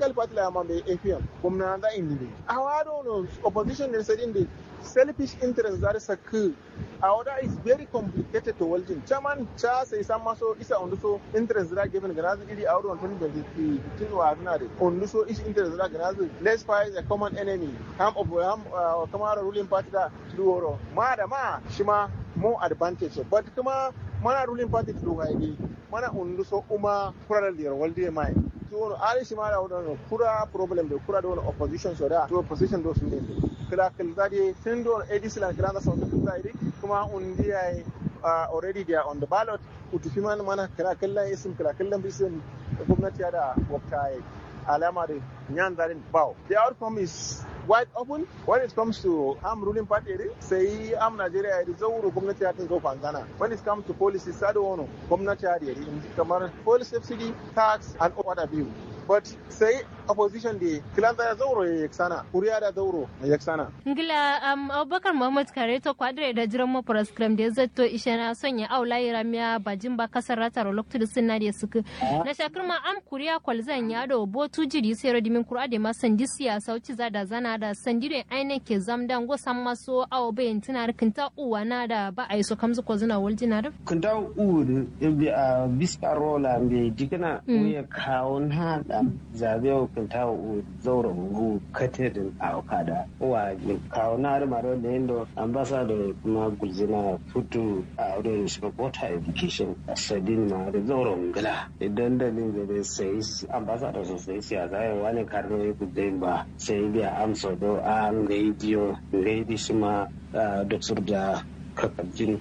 political party la ma be APM gwamna da indi a wado no opposition ne sai indi selfish interest that is a coup Our is very complicated to welding. Chairman cha sai san maso isa on so interest da given ganazi iri out on 2023 wa na de on so is interest da ganazi let's fight a common enemy ham of ham uh, kamara ruling party da duoro ma da ma shi ma more advantage but kuma mana ruling party to haidi mana on so uma kura da waldi mai to wono ali shi ma da wono kura problem da kura da wono opposition so da to opposition do sun ne kila kila da sun do edislan kila da sun da kuma undi ai uh, already they are on the ballot utufi mana mana kala kallon isim kala kallon bisin gwamnati da wakta alama da nyan zarin bawo the outcome is wide open when it comes to am ruling party sai am Nigeria ya zauro gwamnati ya tinka kwangana when it comes to policy sado wono gwamnati ya da kamar policy subsidy tax and other bill but sai opposition da kilanta ya zauro ya yaksana kuriya da zauro ya yaksana ngila um, abubakar muhammad kare to kwadire da jiran mu program da zato ishe na sonya aula yi ramiya bajin ba kasar ratar loktu da sunna da suka na shakir ma am kuriya kwalzan ya da botu jiri sai rodimin kura da ma sandi siyasa wuci za da zana da sandi da ainihin ke zamdan go san maso awo bayan tuna kinta uwa na da ba a yi so kamzu ko zuna waljina da kinta uwa da biska rola mai jikina ya kawo na da zabe kinta uwa zaura uwa katedin a okada wa kawo na da maro da yando ambassador kuma gulzina futu a wurin shiga water education sadin ma da zaura ngala idan da ne da sai ambassador su sai siyasa ya wani karno ya kudin ba sai biya amsa do an radio radio shi ma doctor da kakabjin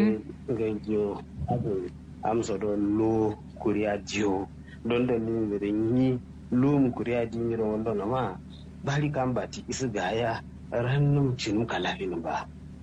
radio abu amsa do lo kuriya jiyo don da ne da yi lo mu kuriya jiyo wanda na ma bari kan bati isi gaya rannum cinu kalafin ba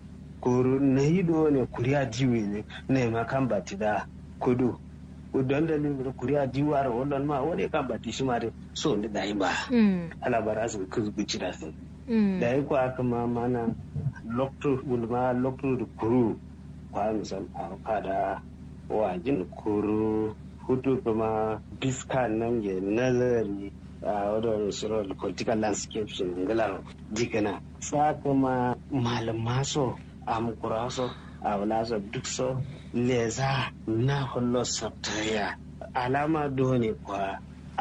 kuru na yi do ne kuriya jiwe ne na ma kan bati da kudu don da ne kuriya jiwar wannan ma wani kan bati shi ma da so ne da yi ba ala bara su kuzguci da su da yi kwa kama mana lokto gulma lokto da kuru kwa misal a kada wajin kuru hutu kuma biska nan ya nazari a wadda shirar political landscape shi ngalar jikana sa kuma malamaso amkuraso a wulaso duk so leza na hullo sabtaya alama dole kwa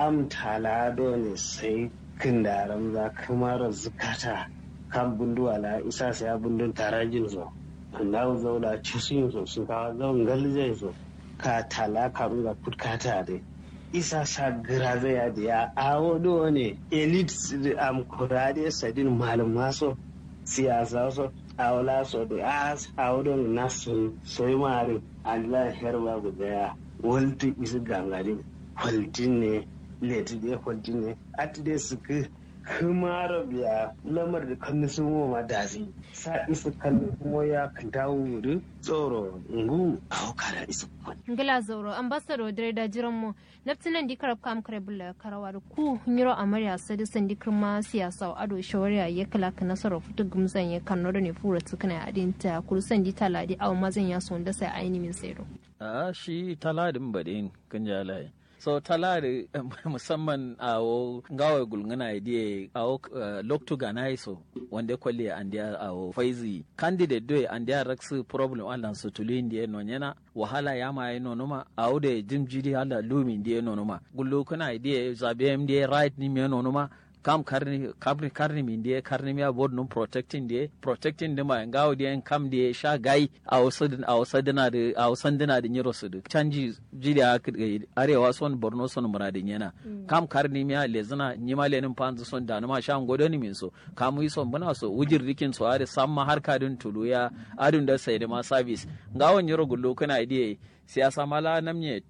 amtala dole sai kindaran za kamar zukata kan bundu ala isa sai bundun tarajin zo na zauna cikin so su ka zaun galje so ka tala karu da kutkata dai isa sa gira zai da ya awo ne elite am kurade sadin malum maso siyasa so awla so da as awdon nasu soy mari allah herba guda walti isi gangari kwaltin ne leti de kwaltin ne at de suka kumara biya lamar da kan sun ma dasi sa isa kan kuma ya kan dawo wuri tsoro ngu a hukara isa ngila zoro ambassador dare da jiran mu naftinan di karab kam kare bulla karawa da ku nyiro amarya sadi sandi kirma siyasa ado shawariya ya kala ka nasara futu gumzan ya kan ne fura tukuna adinta kursan di taladi aw mazan ya son da sai aini min sayro a shi taladin badin kan jalaye so talari musamman a wo gawa gulngana idea a wo loktu gana so wanda kwalli an dia a wo faizi candidate do an dia raksu problem Allah su tuli ndiye no nyana wahala ya ma no numa a wo de jim jidi hala lumi ndiye no numa gullu kana idea zabe ndiye right ni me no numa kam karni karni karni min die karni mi abod num protecting die protecting de ma ngaw die kam die sha gai aw sadin aw sadina de aw sandina de nyiro sudu canji jidi ak arewa son borno son muradin yana kam karni mi le zina nyima le nin panzu son da ma sha ngodo ni min so kam yi son bana so wujir rikin so are samma har kadin tuluya adun da sai da ma service ngawo nyiro gullo kana idie siyasa mala namnyet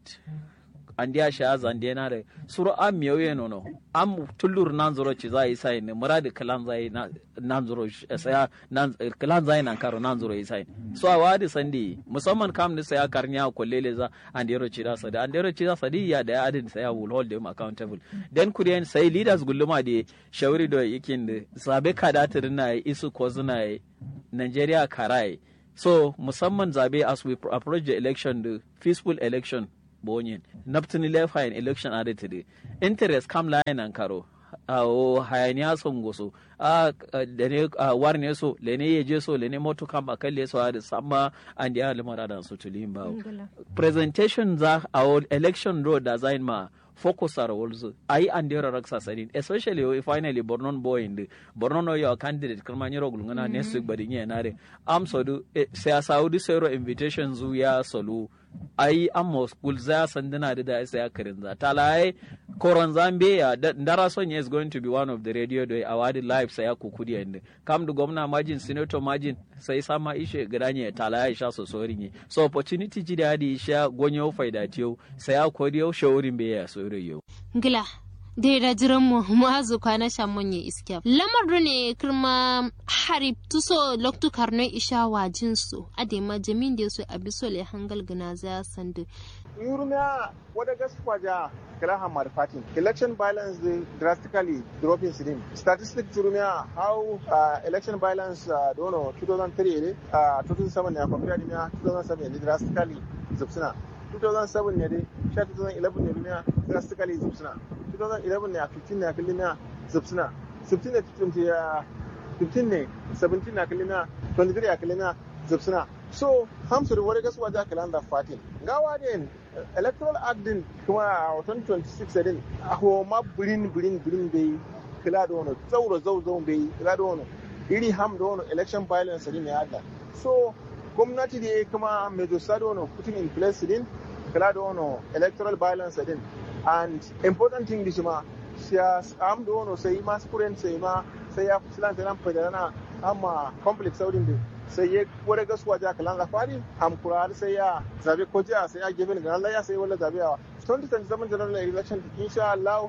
andiya sha zande na da suru am miyoye nono am tullur nan zuro ci zai sai ne muradi kalan zai nan zuro saya nan kalan zai nan karo nan zuro sai so a wadi sandi musamman kam ni saya karnya ko lele za andero ci da sada andero ci da sadi ya da adin saya will hold them accountable then kuriyan sai leaders gulluma da shawari da yakin da sabe kada na isu ko zuna Nigeria karai so musamman zabe as we approach the election the peaceful election bonyin naptini lefa in election ade today interest kam line an karo a o hayaniya son goso a da ne war ne so le ne yeje so le ne moto kam akalle so da sama an dia lamara da su tulin ba presentation za a election road da zain ma focus are also ai and there are sasarin especially if finally bornon boy in borno no your candidate kuma nyiro gulungana next week bari nye nare am so do sai saudi zero invitation zu ya solu ai amma school za sandana da da sai akarin za talai koron zambia ndara sonya is going to be one of the radio do award live sai kukudi and kam da gwamna majin senator majin sai sama ishe gidanye talai sha so sorin so opportunity ji da di sha gonyo faida tiyo sai akodiyo shaurin be ya so yau. Ngila, dai da jiran mu mu'azu kwana shamon ya iskiya. Lamar ne kirma harib tuso loktu karno isha wajin su adema jamin da su abiso le hangal gana za sandu. Yurmiya wada gaskwa ja kala hamar fatin. Election violence drastically dropping sidim. Statistics Yurmiya how uh, election violence uh, dono 2003 uh, 2007 ne compared to 2007 drastically zubsuna. 2007 ne dai 2011 ne duniya drastically zubsuna 2011 ne a 15 ne a kalimiya zubsuna 16 ne 15 ne 17 ne a kalimiya 23 a kalimiya zubsuna so hamsu da wani gasuwa da kalan da fatin gawa din electoral act din kuma a 2026 din a homa birin birin birin bai kila da wani zauro zau zau bai kila da wani iri ham da wani election violence din ya hada so gwamnati da kuma major sado no putting in place din kala da wano electoral violence din and important thing dishi ma siya am da wano sai ma skuren sai ma sai ya filan sai nan fadana amma complex saudin din sai ya wani gasuwa ja kalan da fari am kurar sai ya zabe ko jiya sai ya gefe ga Allah ya sai wala zabe a 2027 general election insha Allah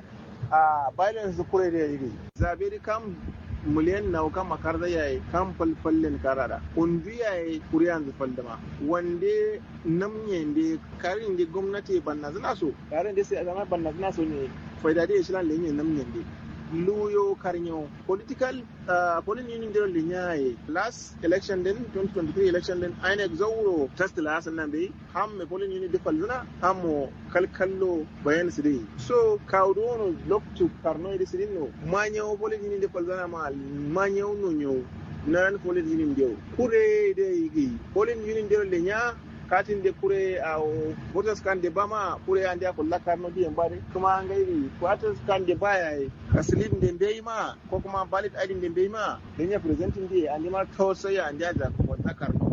a violence kure da yi zabe di kam miliyan nawa kan makar da yayi kan falfallin karara undu yayi kuriyan zu faldama wande namnye de karin de gwamnati banna zina so karin de sai zama banna zina so ne faida de shilan lenye namnye de luyo karnyo political uh, polling union de linyaye last election din 2023 election din INEC zauro test la hasan nan bai ham me polling union de falzina ham mo kalkallo bayan su dai so kawdono loktu karno de sidinno manyo polling union de falzina ma manyo no nyo nan polling union de kure de yigi polling union de linya katin de kure a voters kan de bama kure an da kulla karno di mbare kuma an gairi voters kan de baya ka slip de bai ma ko kuma ballot id de bai ma dan ya presenting di an ma to sai an da da ko ta karno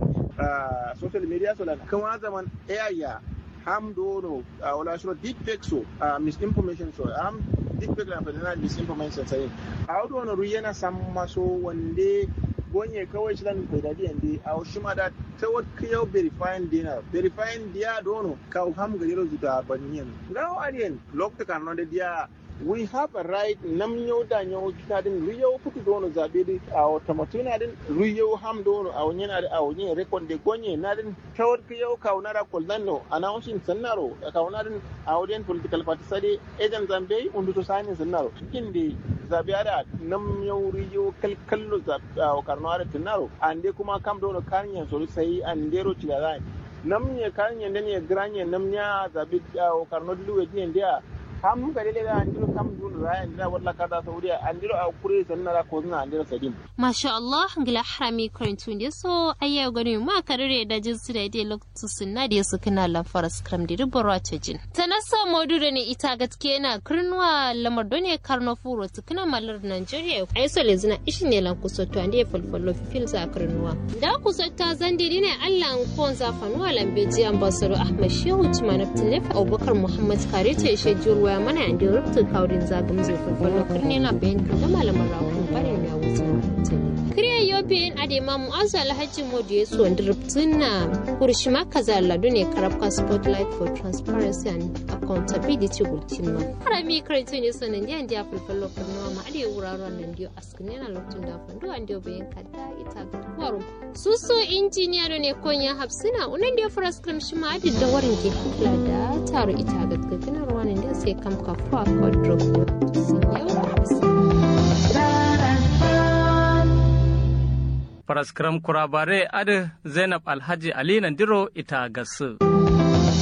social media so la kuma zaman ayya ham dono wala shiro deep fake so misinformation so am deep fake la fadana misinformation sai a dono ruyena samma so wande gonye kawai shi dan bai dadi yande a shi ma da ta wat kiyau verifying dina verifying dia dono ka ham ga yero zuta baniyan now alien lokta kan no dia we have a right nam yau da yau kita din riyo kutu dono zabe di a wata matuna din riyo ham dono a wani na a wani rekon de gonye na din ta wat kiyau ka wani ra koldanno announcing sannaro ka wani din a wani political party sade agent zambe undu to sani sannaro kindi zabe ada nam yau riyo kalkallo karnoare tinaro ande kuma kam dono karnya so sai andero tilarai nam ne karnya ne granye nam nya zabi karno dilu wedi ndia ham ga dele ga andiro kam dun ra andira walla kada saudiya andiro a kure sanna ra ko zuna andiro sadim masha Allah ngila harami karantu ne so ayya gani ma karire da jinsu da dai lokacin sunna da su kana la faras kram da rubara ta jin tanasa modu da ne ita gaske na kirnwa lamar done karno furo tukuna malar Nigeria ai so le zina ishin ne lan kusoto ande falfallo fil za kirnwa da kusota zandiri ne Allah an kon za fanuwa lambeji ambassador Ahmad Shehu Tumanaftin Lefa Abubakar Muhammad Kare ta ishe jurwa mana inda rubta kaurin zagin zai falfallo kirne na bayan kan da malaman rawun barin ya wuce Kriya European Adema Mu'azzu Alhaji Modi ya suwan diriptin na Kurshima Kazaladu ne karabka Spotlight for Transparency and Accountability Gultima. Harami karatu ne sanan da ya falfallo kirnawa ma ade wuraren nan diyo askine na lokacin da fandu an diyo bayan kada ita ga kwaro. Suso injiniya ne konya hafsina unan da ya fara skrim shi ma adi da warin ke kula da taro ita ga gagganar wani da sai kam kafuwa kwadro. Sun yau Faraskram kurabare adi Zainab Alhaji Ali Nandiro ita gasu.